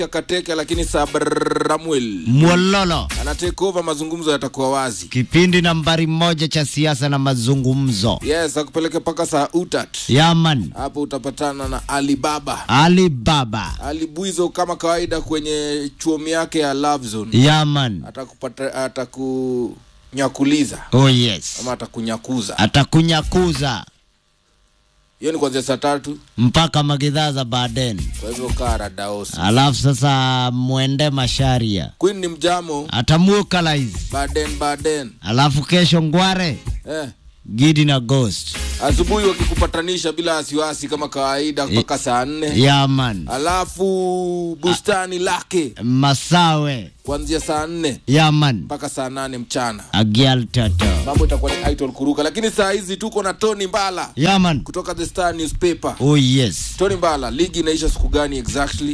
Kateke, lakini Sabramuel Mwololo, ana take over, mazungumzo yatakuwa wazi. kipindi nambari moja cha siasa na mazungumzo. Yes, akupeleke mpaka saa utat Yaman, hapo utapatana na Alibaba Alibaba, Ali Bwizo kama kawaida kwenye chuomi yake ya Love Zone Yaman. atakupata atakunyakuliza Oh yes, ama atakunyakuza. atakunyakuza Hiyo ni kuanzia saa tatu, mpaka magidhaa za baden. kwa hivyo kaa radaosi. Alafu sasa mwende Masharia Queen ni mjamo atamukalaizi. Baden Baden Alafu kesho Ngware, eh. Gidi na Ghost. Asubuhi wakikupatanisha bila wasiwasi kama kawaida mpaka saa nne Yaman, alafu bustani lake Masawe, kuanzia saa nne Yaman, mpaka saa nane mchana. Agial Toto. Mambo itakuwa ni Aiton Kuruka, lakini saa hizi tuko na Tony Mbala Yaman, kutoka The Star Newspaper. oh yes. Tony Mbala, ligi inaisha siku gani exactly?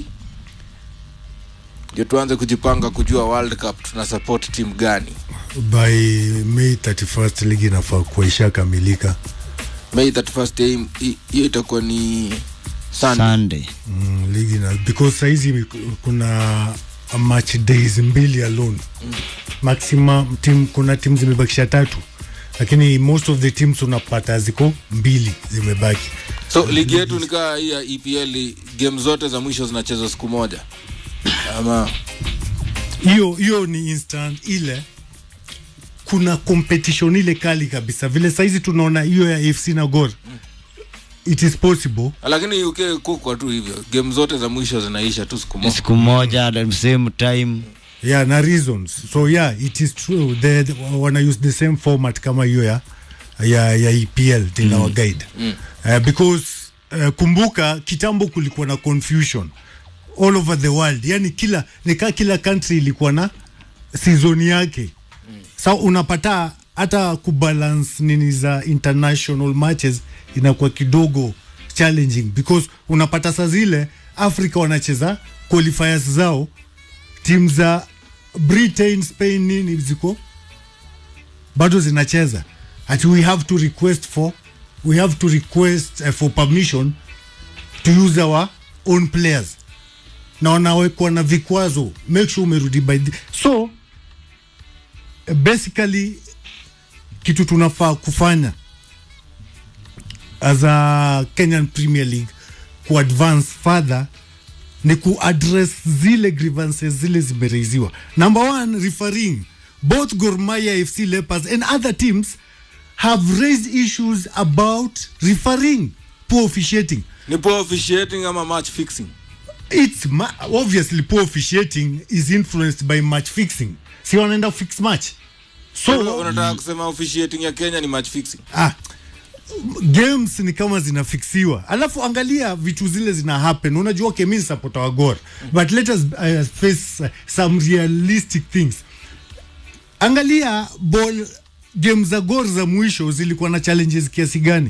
Ndio tuanze kujipanga kujua World Cup tuna support timu gani. by May 31st ligi inafaa kuwa ishakamilika. May 31st hii- hii- hiyo itakuwa ni Sunday. Sunday. Mm, ligi na because saizi kuna match days mbili alone maximum team, kuna timu zimebakisha tatu, lakini most of the teams unapata ziko mbili zimebaki. So ligi yetu ni kaa hii ya EPL, game zote za mwisho zinachezwa siku moja ama hiyo hiyo ni instant ile kuna competition ile kali kabisa vile saizi tunaona hiyo ya AFC na Gor it is possible lakini UK kukwa tu hivyo, game zote za mwisho zinaisha tu siku moja. Siku moja at the same time. yeah na reasons so yeah it is true they, they wana use the same format kama hiyo ya ya, ya EPL in our guide Mm. uh, because uh, kumbuka kitambo kulikuwa na confusion all over the world yani kila nika kila country ilikuwa na season yake mm. sa unapata hata kubalance nini za international matches inakuwa kidogo challenging because unapata saa zile Africa wanacheza qualifiers zao timu za Britain, Spain nini ziko bado zinacheza ati we have to request for we have to request uh, for permission to use our own players na wanawekwa na vikwazo make sure umerudi by the... so uh, basically kitu tunafaa kufanya as a Kenyan Premier League ku advance further ni kuaddress zile grievances zile zimereiziwa number one referring both Gor Mahia FC Leopards and other teams have raised issues about referring poor officiating Ni poor officiating ama match fixing? it's ma- obviously poor officiating is influenced by match fixing si wanaenda fix match So, so unataka kusema officiating ya Kenya ni match fixing? ah, games ni kama zinafiksiwa alafu angalia vitu zile zina happen unajua okay, mi support wa Gor but let us uh, face uh, some realistic things angalia ball game za Gor za mwisho zilikuwa na challenges kiasi gani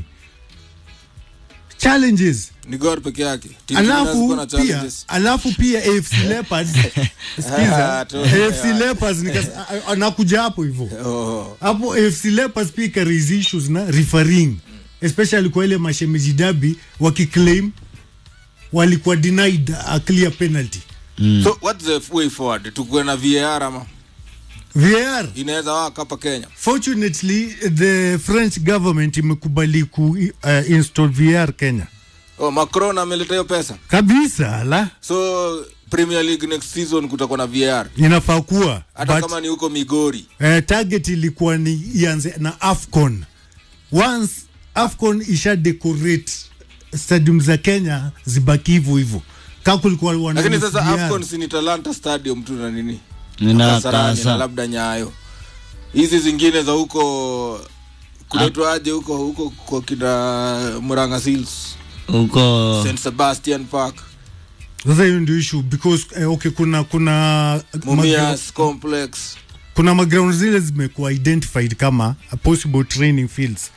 challenges Ni Gor peke yake. Timu zingine hazikuwa na alafu pia challenges. alafu pia AFC Leopards sikiza Ah, tu- AFC Leopards nikas- a- a- nakuja hapo hivyo Oh. hapo AFC Leopards pia ika raise issues na refereeing especially kwa ile mashemeji dabi wakiclaim walikuwa denied a clear penalty So what's the way forward? Tukuwe na VAR ama VAR inaweza waka hapa Kenya? fortunately the French government imekubali ku uh, install VAR Kenya Oh, Macron ameleta hiyo pesa. kabisa la So Premier League next season kutakuwa na VAR. inafaa kuwa Hata but- kama ni huko Migori. eh, target ilikuwa ni ianze na afcon once afcon isha decorate stadium za kenya zibaki hivyo hivyo kaa kulikuwa wana Lakini sasa VR. AFCON si ni Talanta Stadium tu na nini? Nina Kasarani na kasa. labda Nyayo. Hizi zingine za huko kunaitwaje huko huko kwa kina Murang'a Seals, Huko St Sebastian Park, sasa hiyo ndio issue because eh, okay kuna kuna magra- Mumias Complex. kuna maground zile zimekuwa identified kama a possible training fields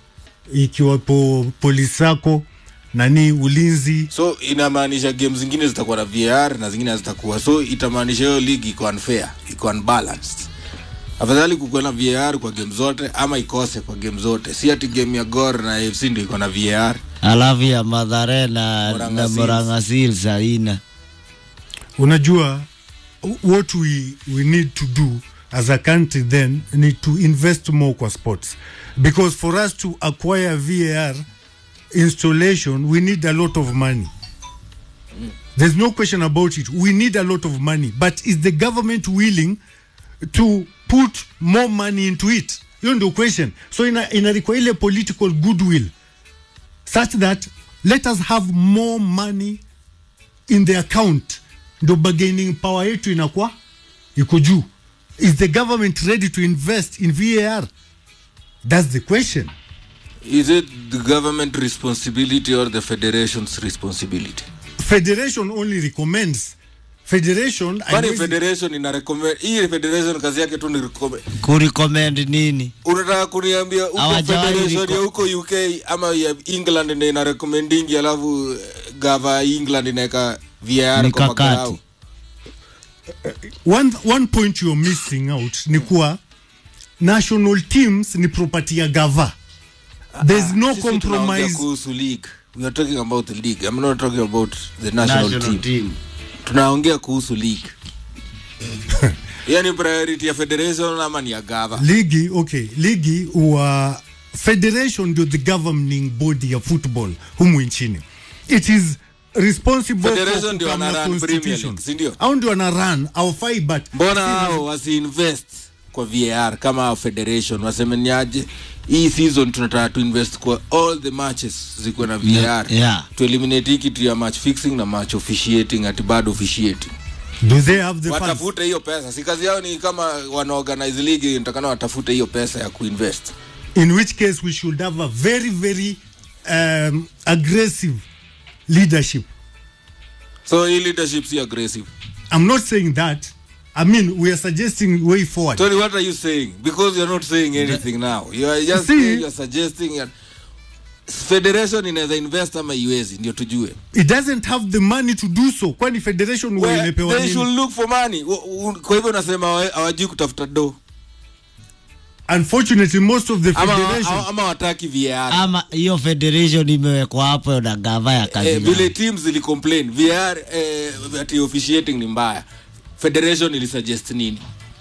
ikiwapo polisi sako nani ulinzi So inamaanisha game zingine zitakuwa na VAR na zingine hazitakuwa. So itamaanisha hiyo league iko unfair, iko unbalanced. Afadhali kukuwe na VAR kwa game zote ama ikose kwa game zote. Si ati game ya Gor na AFC ndio iko na VAR. alafu ya Madhare na Murang'a na Seals. Murang'a Seals haina. unajua what we, we need to do as a country then need to invest more kwa sports because for us to acquire var installation we need a lot of money there's no question about it we need a lot of money but is the government willing to put more money into it hiyo ndio question so ina, ina require ile political goodwill such that let us have more money in the account ndo bargaining power yetu inakuwa iko juu is the government ready to invest in var that's the question is it the government responsibility or the federation's responsibility federation only recommends federation kwani haiwezi- federation ina recommend hii federation kazi yake tu ni recommend kurecommend nini unataka kuniambia huko Hawajawahi federation reco- ya huko uk ama ya england ndio ina recommending alafu eh, gava ya england inaweka var kwa Mikakati. magarau one, one point you're missing out ni kuwa national teams ni property ya gava there's no Sisi tunaongea compromise kuhusu league we are talking about the league i'm not talking about the national, national team team tunaongea kuhusu league hiyo ni priority ya federation ama ni ya gava ligi okay ligi wa federation ndio the governing body ya football humu nchini it is responsible Federation for ndio kukamna wana run Premier constitution. League, si ndio? au ndio wana run awafai but mbona hao wasiinvest kwa var kama hao federation wasemeniaje hii season tunataka tuinvest kwa all the matches zikuwe na var Yeah, yeah. to eliminate hii kitu ya match fixing na match officiating ati bado officiating do they have the funds? watafute hiyo pesa si kazi yao ni kama wanaorganize league nitakana watafute hiyo pesa ya kuinvest in which case we should have a very very um, aggressive leadership so hii leadership si aggressive i'm not saying that i mean we are suggesting way forward Tony, what are you saying? Because you're not saying anything now. You are just See- saying, you're suggesting. You're... Federation inaweza invest ama iwezi, ndio tujue. it doesn't have the money to do so kwani federation Well, waimepewa they nini should look for money. U- u- Kwa hivyo unasema hawa- hawajui kutafuta do unfortunately most of the ama, federation ama, ama wataki VAR. ama hiyo federation imewekwa hapo na gava ya kazi Eh, vile yao. teams zilicomplain VAR eh, ati officiating ni mbaya. Federation ilisuggest nini?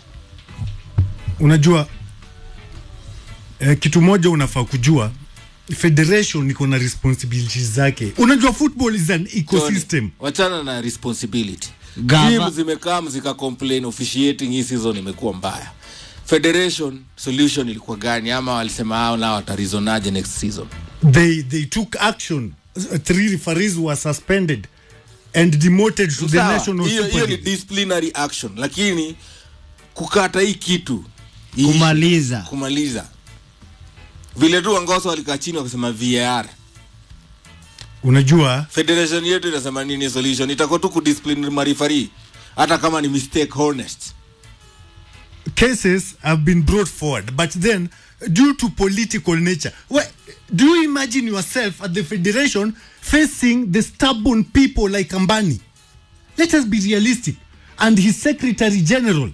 unajua eh, kitu moja unafaa kujua federation iko na responsibilities zake unajua football is an ecosystem Tony, wachana na responsibility Gava- Teams zimekaa zika complain officiating hii season imekuwa mbaya federation solution ilikuwa gani ama walisema hao nao watarizonaje next season they they took action Uh, three referees were suspended and demoted to the Sawa, national hiyo Super hiyo ni League. disciplinary action lakini kukata hii kitu iishi, kumaliza kumaliza vile tu wangoso walikaa chini wakasema var unajua federation yetu inasema nini solution itakuwa tu kudiscipline marifari hata kama ni mistake honest cases have been brought forward but then due to political nature wh- do you imagine yourself at the federation facing the stubborn people like ambani let us be realistic and his secretary general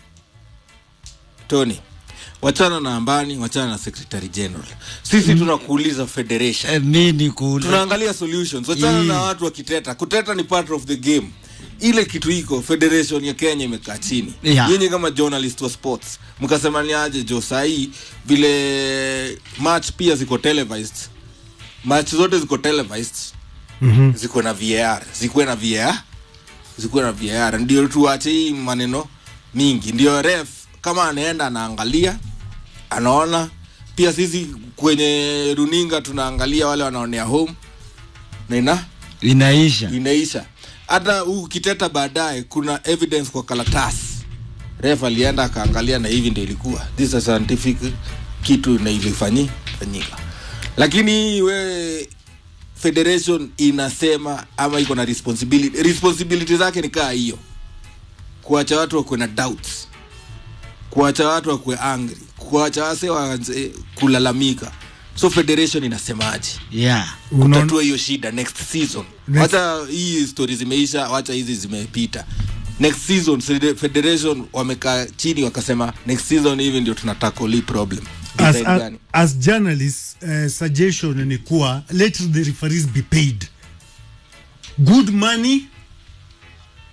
tony wachana na ambani wachana na secretary general sisi tunakuuliza federation Eh, mi ni ku tunaangalia solutions wachana Mm. na watu wakiteta kuteta ni part of the game ile kitu iko federation ya kenya imekaa chini Yeah. yenye kama journalist wa sports mkasema ni aje jo sahii vile match pia ziko televised match zote ziko televised mm-hmm. ziko na var zikuwe na var zikuwe na var ndio tuache hii maneno mingi ndio ref kama anaenda anaangalia anaona pia sisi kwenye runinga tunaangalia wale wanaonea home na ina inaisha inaisha hata ukiteta baadaye kuna evidence kwa karatasi ref alienda akaangalia na hivi ndio ilikuwa this is a scientific kitu na ilifanyi fanyika lakini we federation inasema ama iko na responsibility responsibility zake ni kaa hiyo kuacha watu wakuwe na doubts kuacha watu wakuwe angry kuacha wase waanze kulalamika so federation inasemaje yeah Unaona- kutatua hiyo shida next season Next- wacha hii stori zimeisha wacha hizi zimepita next season fede- federation wamekaa chini wakasema next season hivi ndio tunatakoli problem as, Design as, gani? as journalists uh, suggestion ni kuwa let the referees be paid good money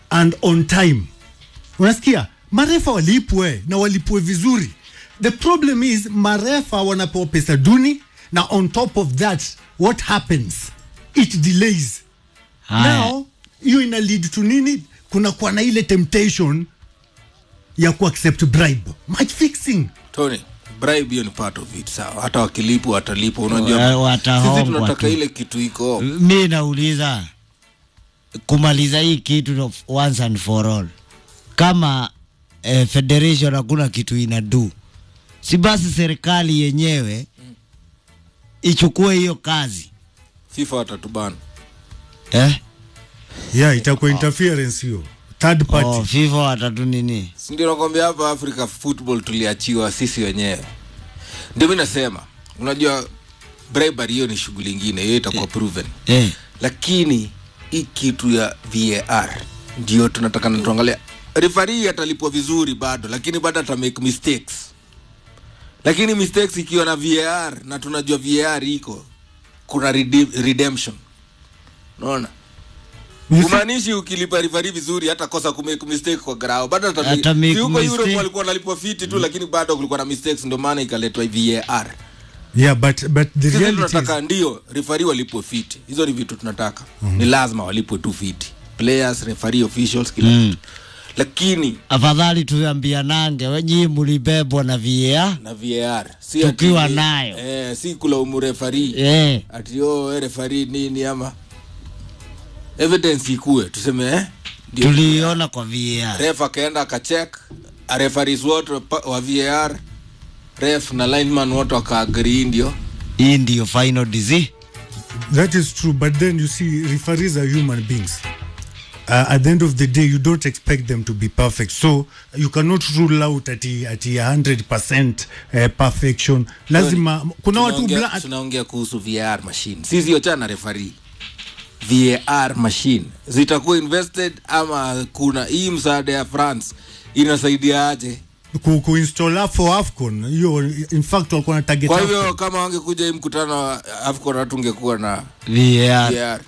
and on time unasikia marefa walipwe na walipwe vizuri the problem is marefa wanapewa pesa duni na on top of that what happens it delays Haya. now hiyo ina lead to nini kuna kuwa na ile temptation ya kuaccept bribe match fixing Tony, bribe hiyo ni part of it sawa. Hata wakilipwa watalipwa, Wa- unajua watahongwa sisi tunataka tu. ile kitu iko mi nauliza kumaliza hii kitu of once and for all kama eh, federation hakuna kitu inadu si basi serikali yenyewe ichukue hiyo kazi FIFA watatubana. eh? yeah itakuwa interference hiyo third party oh, FIFA watatu nini Si ndio nakwambia hapa Africa football tuliachiwa sisi wenyewe. Ndio mimi nasema, unajua bribery hiyo ni shughuli ingine, hiyo itakuwa proven. eh. Lakini hii kitu ya VAR ndio tunataka na tuangalia. Referee atalipwa vizuri bado, lakini bado ata make mistakes. Lakini mistakes ikiwa na VAR na tunajua VAR iko kuna redeem, redemption. Unaona? You see- Umaanishi ukilipa referee vizuri hata kosa kumake mistake kwa grao bado ata Ata make si huko mistake. Europe walikuwa wanalipwa fiti tu lakini bado kulikuwa na mistakes ndio maana ikaletwa VAR. yeah but but the Sisi reality is, tunataka ndio referee walipwe fiti. Hizo ni vitu tunataka. Ni lazima walipwe tu fiti. Players, referee, officials kila Mm. kitu. Lakini afadhali tuambianange wenyi mulibebwa na VAR na VAR si Tukiwa ati- nayo. Eh, si kulaumu referee. eh. ati oh, eh, referee nini ama evidence ikue tuseme eh ndio tuliiona kwa VAR ref akaenda akacheck referees wote pa- wa VAR ref na lineman wote wakaagree ndio hii ndiyo final disease that is true but then you see referees are human beings uh, at the end of the day you don't expect them to be perfect so you cannot rule out ati ati 100% uh, perfection lazima kuna watu Tunaongea- bla- tunaongea kuhusu VAR machine sisi ochana referee VAR machine zitakuwa invested ama kuna hii msaada ya France inasaidia aje ku, kuinstall for afcon hiyo in fact walikuwa na target kwa hivyo AFCON. kama wangekuja hii mkutano wa AFCON hatungekuwa na VAR VAR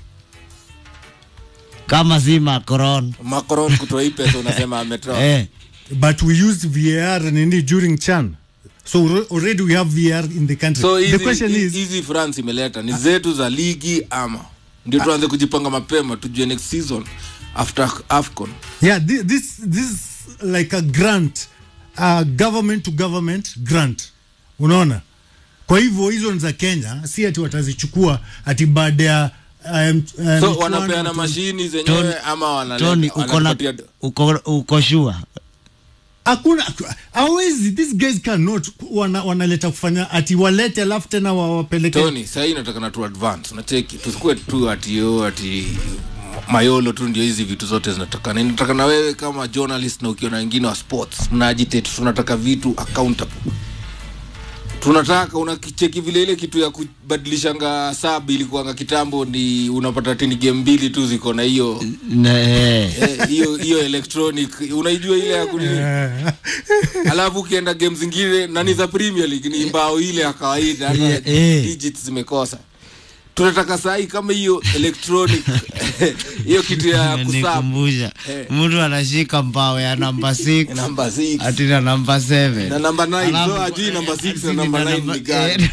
kama si Macron Macron kutoa hii pesa unasema ametoa eh. but we used var nini during chan so alre- already we have var in the country so the hizi question is hizi France imeleta ni zetu za ligi ama ndio tuanze kujipanga mapema tujue next season after AFCON yeah this this, this like a grant uh, government to government grant unaona kwa hivyo hizo ni za kenya si ati watazichukua ati baada ya um, um, so wanapeana mashini zenyewe Tony- ama wanaleta- Tony uko na wanatupatia- uko uko sure hakuna hawezi these guys cannot wana, wanaleta kufanya ati walete alafu tena wawapeleke Tony sahii nataka na tu advance unacheki tusikue tu ati yo ati mayolo tu ndio hizi vitu zote zinatakana nataka na wewe kama journalist na ukiona wengine wa sports mna agitate tunataka vitu accountable tunataka unakicheki vile ile kitu ya kubadilishanga sab ilikuanga kitambo ni unapata tini game mbili tu ziko na hiyo Na, eh. eh, hiyo hiyo electronic unaijua ile ya kunini Eh, alafu ukienda game zingine nani za premier league ni mbao ile ya kawaida hata Eh, eh. digits zimekosa tunataka sahi kama hiyo electronic hiyo kitu ya kusap nikumbusha Eh. mtu anashika mbao ya namba 6 namba 6 ati na namba 7 na namba 9 Alafu- so ajui namba 6 na ati namba na 9 ni gani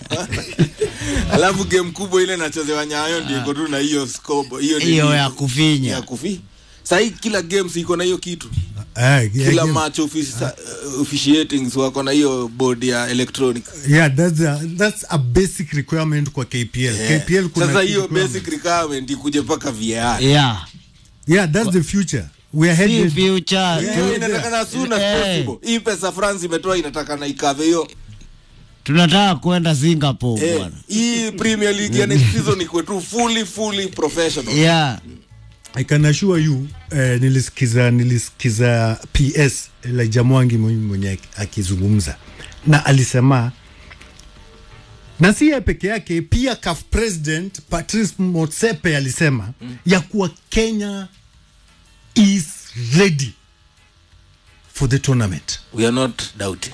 alafu game kubwa ile nachezewa nyayo ndio iko tu na hiyo scope hiyo ni- hiyo ya kufinya ya kufi sahi kila games iko na hiyo kitu eh, yeah, kila yeah. match offici- uh, officiating wako na hiyo board ya electronic yeah that's a, that's a basic requirement kwa KPL Yeah. KPL kuna sasa hiyo requirement. basic requirement ikuje mpaka VAR yeah yeah that's the future we are si headed future Yeah, tu- inatakana as soon as Eh. possible hii pesa France imetoa inatakana ikave hiyo tunataka kwenda Singapore Eh, bwana hii Premier League ya next season ikuwe tu fully fully professional yeah I can assure you eh, nilisikiza nilisikiza PS Elijah Mwangi mwenye mwenye akizungumza na alisema na si yeye peke yake pia CAF president Patrice Motsepe alisema mm. ya kuwa Kenya is ready for the tournament we are not doubting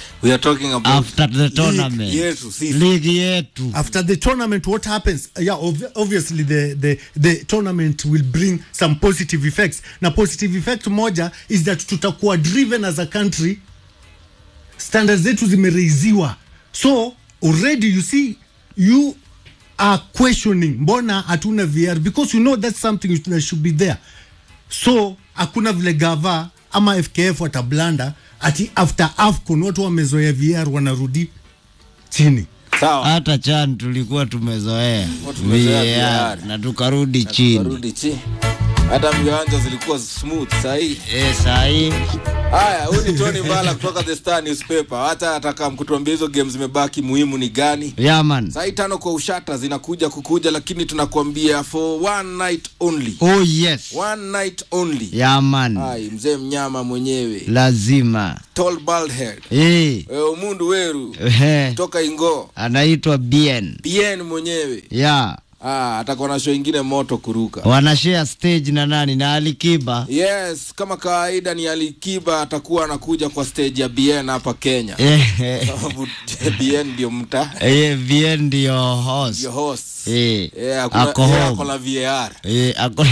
we are talking about after the tournament yetu sisi. ligi yetu after the tournament what happens yeah ob- obviously the, the, the tournament will bring some positive effects na positive effect moja is that tutakuwa driven as a country standards zetu zimereiziwa so already you see you are questioning mbona hatuna vr because you know that's something that should be there so hakuna vile gava ama fkf watablanda ati after afcon watu wamezoea vr wanarudi chini sawa hata chan tulikuwa tumezoea tumezoea VAR, VAR. na tukarudi chini Karudi chi hata viwanja zilikuwa smooth sahii e, sahii haya huyu ni tony mbala kutoka the star newspaper hata ataka mkutuambia hizo game zimebaki muhimu ni gani yaman saa hii tano kwa ushata zinakuja kukuja lakini tunakuambia for one night only oh yes one night only yaman ai mzee mnyama mwenyewe lazima tall bald head e, e, umundu weru he, toka ingo anaitwa bien bien mwenyewe ya ah, atakuwa na show ingine moto kuruka wanashare stage na nani na alikiba yes kama kawaida ni alikiba atakuwa anakuja kwa stage ya bien hapa kenya Eh, sababu bien ndio mta eh, bien ndio host ndio host Eh, Eh, hakuna- ako yeye home. ako na var Eh, ako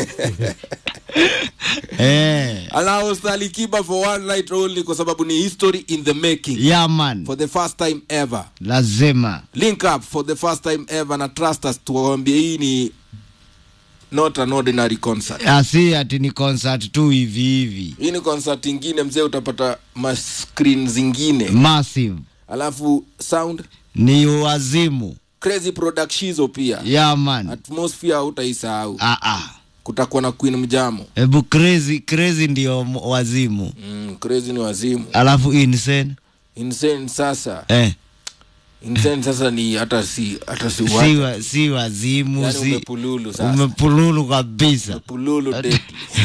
eh, anahost alikiba for one night only kwa sababu ni history in the making yaman for the first time ever lazima link up for the first time ever na trust us tuwambie hii ni not an ordinary concert asi ati ni concert tu hivi hivi hii ni concert ingine mzee utapata mascreen zingine massive alafu sound ni wazimu crazy productizo pia yaman atmosphere hautaisahau ah, ah. kutakuwa na queen mjamo hebu crazy crazy ndio m- wazimu mm, crazy ni wazimu alafu insane insane sasa eh, insane sasa ni hata si hata si si, watu. wa, si wazimu yani si umepululu sasa umepululu kabisa pululu deadly.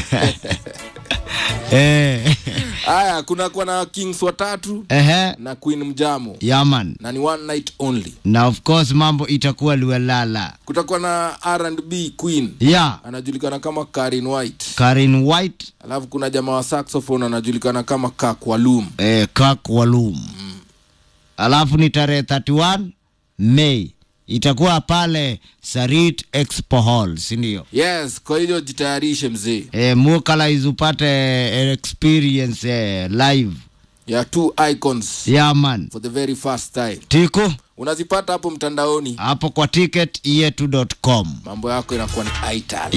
eh. haya kuna kuwa na kings watatu Ehe. na queen mjamo yaman na ni one night only na of course mambo itakuwa liwelala kutakuwa na R&B queen ya anajulikana kama Karin White karin white alafu kuna jamaa wa saxophone anajulikana kama Kak Walum eh, kak walum alafu ni tarehe 31 mei itakuwa pale sarit expo hall sindio yes kwa hiyo jitayarishe mzee e, mukalais upate eh, experience eh, live ya two icons yaman for the very first time tiko unazipata hapo mtandaoni hapo kwa ticket yetu.com mambo yako inakuwa ni ital